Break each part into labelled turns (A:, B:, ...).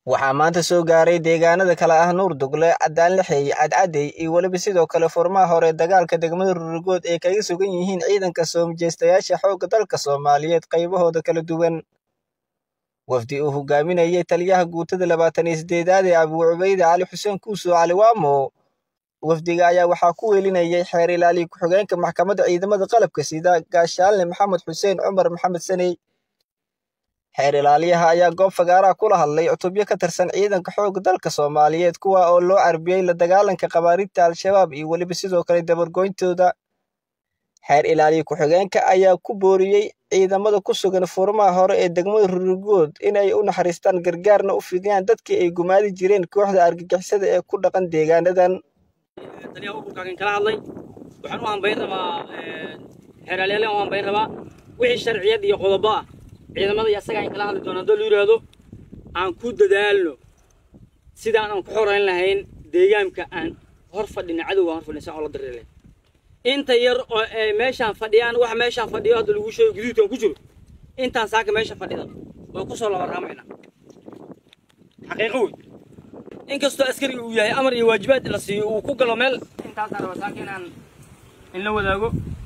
A: waxaa maanta soo gaaray deegaanada kale ah nuur dugle cadaan lixeey cadcadey iyo weliba sidoo kale furmaha hore dagaalka degmada rurigood ay kaga sugan yihiin ciidanka soo majeystayaasha xoogga dalka soomaaliyeed qaybahooda kala duwan wafdi uu hogaaminayay taliyaha guutada labaatan iyo sideedaad ee abuu cubayde cali xuseen kuuso cali waamo wafdiga ayaa waxaa ku weelinayay xeer ilaaliya ku-xigeenka maxkamadda ciidamada qalabka sida gaashaalne maxamed xuseen cumar maxamed saney xeer ilaaliyaha ayaa goob fagaaraha kula hadlay cutubyo ka tirsan ciidanka xoogga dalka soomaaliyeed kuwa oo loo carbiyey la dagaalanka qabaariidta al-shabaab iyo weliba sidoo kale dabargoyntooda xeer ilaaliya ku-xigeenka ayaa ku booriyey ciidamada ku sugan furmaha hore ee degmada rurigood inay u naxariistaan gargaarna u fidiyaan dadkii ay gumaadi jireen kooxda argagixisada ee ku dhaqan deegaanadan
B: taliyaha ururkaagan kala hadlay waxaan u hambayn rabaa xeeraalyaalahan u hambayn rabaa wixii sharciyad iyo qodobo ah ciidamada iyo asaga aan kala hadli doona haddoo la yidhaahdo aan ku dadaalno sidaan aan ku xorayn lahayn deegaanka aan hor fadhina cadowga hor fadhina oo la dareelay inta yar oo ay meeshaan fadhiyaan wax meeshaan fadhiyo hadda lagu sheego guduudkan ku jiro intaan saaka meesha fadhida way ku soo labaraamayna xaqiiqo wey inkastoo askariga uu yahay amar iyo waajibaad la siiyo uu ku galo meel intaasaan raba saaka inaan in la wadaago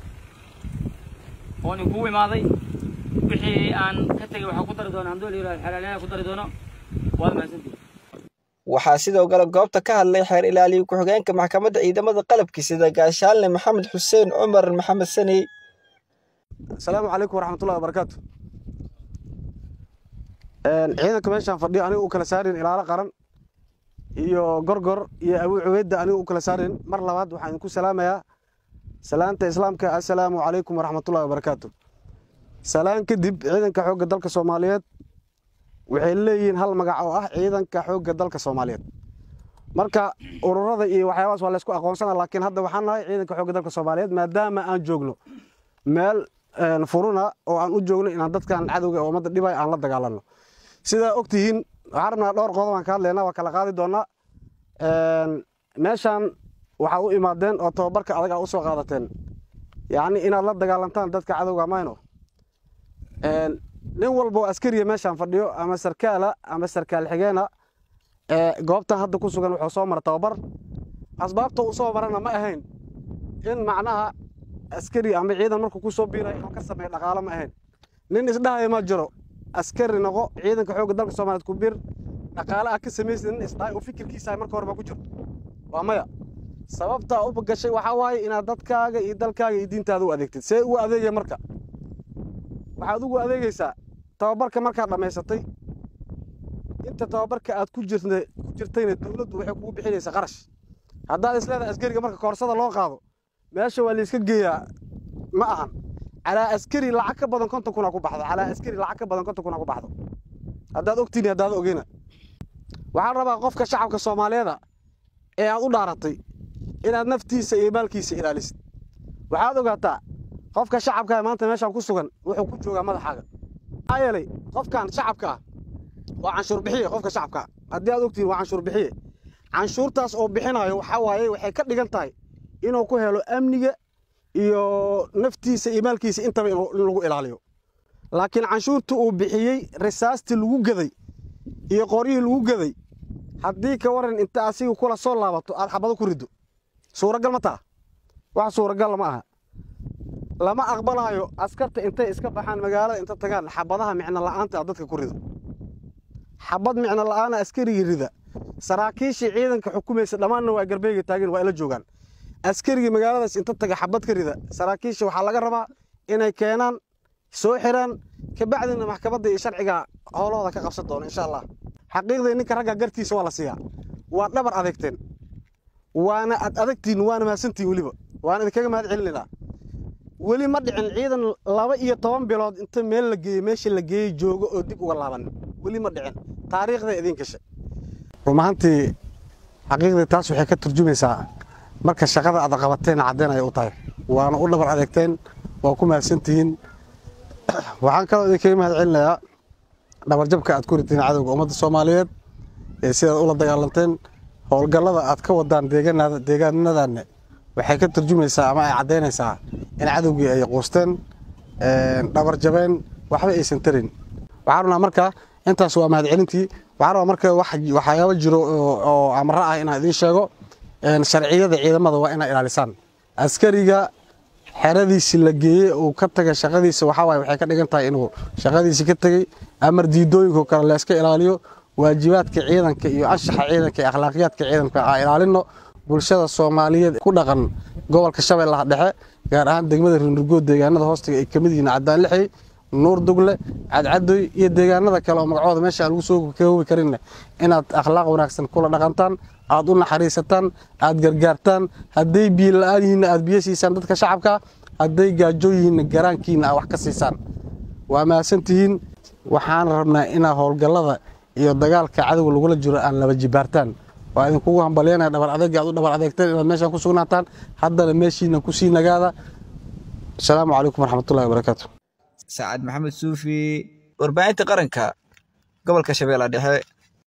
B: oon inkugu imaaday wixii aan ka tegay waxaa ku dari doona hadduu la yidhahdo xeeraalyaha ku dari doono waad mahadsantihi
A: waxaa sidoo kale goobta ka hadlay xeer ilaaliya ku-xigeenka maxkamadda ciidamada qalabka sida gaashaalne maxamed xuseen cumar maxamed saney
C: asalaamu calaykum waraxmatullahi wabarakaatu ciidanka meeshaan fadhiyo aniga u kala saarin ilaalo qaran iyo gorgor iyo abuu cubeydda aniga u kala saarin mar labaad waxaan idinku salaamayaa salaanta islaamka assalaamu calaykum waraxmatullahi wabarakaatu salaan kadib ciidanka xoogga dalka soomaaliyeed waxay leeyihiin hal magac oo ah ciidanka xoogga dalka soomaaliyeed marka ururada iyo waxyaabahaas waa laysku aqoonsana laakiin hadda waxaan nahay ciidanka xoogga dalka soomaaliyeed maadaama aan joogno meel furuna oo aan u joogno inaan dadkan cadowga ee ummadda dhibay aan la dagaalanno sidaa ogtihiin waxaan rabnaa dhowr qodob aan ka hadlaynaa waa kala qaadi doonnaa meeshaan waxaad u imaadeen oo tababarka adag aa u soo qaadateen yacni inaad la dagaalantaan dadka cadowga mayno nin walba oo askariya meeshaan fadhiyo ama sarkaala ama sarkaal xigeena goobtan hadda ku sugan wuxuu soo mara tababar asbaabta uu soo marana ma ahayn in macnaha askari ama ciidan markuu ku soo biiray inuu ka sameeyo dhaqaalo ma ahayn nin isdhahaya ma jiro askari noqo ciidanka xoogga dalka soomaaliyeed ku biir dhaqaale ah ka samaysid nin isdhahay oo fikirkiisa marka horeba ku jiro waa maya sababta u gashay waxaa waaye inaad dadkaaga iyo dalkaaga iyo diintaada u adeegtid see ugu adeegaya marka waxaad ugu adeegaysaa tababarka markaad dhammaysatay inta tababarka aad ku jirtayna dowladdu waxay kugu bixinaysaa qarash haddaad isleedahay askariga marka koorsada loo qaado meesha waa layska geeyaa ma ahan calaa askari lacag ka badan konton kuna ku baxdo calaa askari lacag ka badan konton kuna ku baxdo haddaad ogtiini haddaad ogeyna waxaan rabaa qofka shacabka soomaaliyeeda ee aad u dhaaratay inaad naftiisa iyo maalkiisa ilaalisid waxaad ogaataa qofka shacabka maanta meeshaan ku sugan wuxuu ku joogaa madaxaaga maxaa yeelay qofkan shacabka ah waa canshuur bixiye qofka shacabka ah haddii aad ogtihiin waa canshuur bixiye canshuurtaas oo bixinayo waxaa waaye waxay ka dhigan tahay inuu ku helo amniga iyo naftiisa iyo maalkiisa intaba in lagu ilaaliyo laakiin canshuurta uu bixiyey risaastii lagu gaday iyo qoryihii lagu gaday haddii ka waran inta asiga kula soo laabato aad xabado ku riddo suuragal ma taa wax suuragal ma aha lama aqbalayo askarta intay iska baxaan magaalada inta tagaan xabadaha micno la'aanta aad dadka ku rido xabad micno la'aana askarigii rida saraakiishii ciidanka xukumaysa dhammaanna waa garbeega taageen waa ila joogaan askarigii magaaladaas inta taga xabad ka rida saraakiisha waxaa laga rabaa inay keenaan soo xiraan kabacdina maxkamadda iyo sharciga howlahooda ka qabsan doono insha allah xaqiiqdii ninka ragga gartiisa waa la siiyaa waa dhabar adeegteen waana ad adagtiin waana mahadsantiin weliba waana idinkaga mahad celinaynaa weli ma dhicin ciidan laba iyo toban bilood inta meel la geeyey meesha la geeyey joogo oo dib uga laaban weli ma dhicin taariikhda idiin gashay run ahaantii xaqiiqdii taas waxay ka turjumaysaa marka shaqada aad qabateen caddeyn ayay u tahay waana u dhabar adeegteen waa ku mahadsantihiin waxaan kaloo idinkaga mahad celinayaa dhabarjabka aad ku ritiin cadowga ummadda soomaaliyeed ee sidaad ula dagaalanteen howlgallada aad ka wadaan deegaanadaanne waxay ka turjumaysaa ama ay caddaynaysaa in cadowgii ay quusteen dhabar jabeen waxba aysan tarin waxaan rabnaa marka intaas waa mahadcelintii waxaan rabaa marka waxyaabo jiro oo amro ah inaan idiin sheego sharciyada ciidamada waa inaa ilaalisaan askariga xeradiisi la geeyey uu ka tagay shaqadiisa waxaawaay waxay ka dhigan tahay inuu shaqadiisi ka tegey amar diidooyinko kale layska ilaaliyo waajibaadka ciidanka iyo anshaxa ciidanka iyo akhlaaqiyaadka ciidanka aa ilaalino bulshada soomaaliyeed ku dhaqan gobolka shabeellaha dhexe gaar ahaan degmada rinurgood deegaanada hoostiga ay ka mid yihiin caddaan lixey nuur dugle cadcadoy iyo deegaanada kale oo magacooda meesha aan lagu soo koobi karinne inaad akhlaaq wanaagsan kula dhaqantaan aad u naxariisataan aad gargaartaan hadday biyo la-aan yihiinna aad biyo siisaan dadka shacabka hadday gaajo yihiinna garaankiinna aad wax ka siisaan waa mahadsantihiin waxaan rabnaa inaa howlgallada iyo dagaalka cadowga lagula jiro aan laba jibaartaan waa idinkugu hambalyanaya dhabar adeega aad u dhabar adeegteen inaad meeshaan ku sugnaataan haddana meeshiina kusii nagaada asalaamu calaykum waraxmatullahi wabarakaatu
A: saacad maxamed suufi warbaahinta qaranka gobolka shabeella dhexe